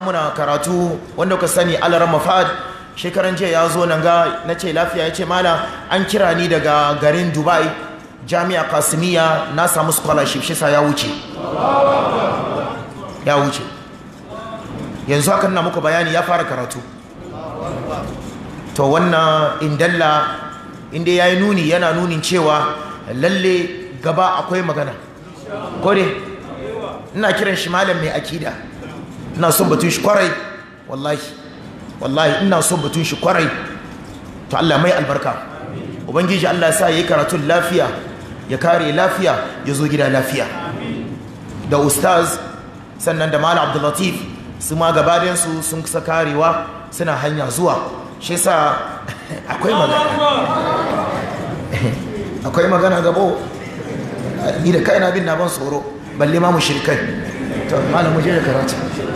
muna karatu wanda ka sani alarar mafad shekaran jiya ya zo nan ga na ce lafiya ya ce mala an kira ni daga garin dubai jami'a kasimiya na samu scholarship shi sa ya wuce ya wuce yanzu haka na muku bayani ya fara karatu to wannan indalla inda ya yi nuni yana nunin cewa lalle gaba akwai magana kore ina kiran shi malam mai akida ina son batun shi kwarai wallahi wallahi ina son batun shi kwarai to Allah mai albarka ubangiji Allah ya sa yayi karatun lafiya ya kare lafiya ya zo gida lafiya da ustaz sannan da malam Abdul Latif su ma gabaɗayan su sun kusa karewa suna hanya zuwa shi sa akwai magana akwai magana gabo ni da kaina bin na ban tsoro balle ma mu shirkai to malam mu je da karatu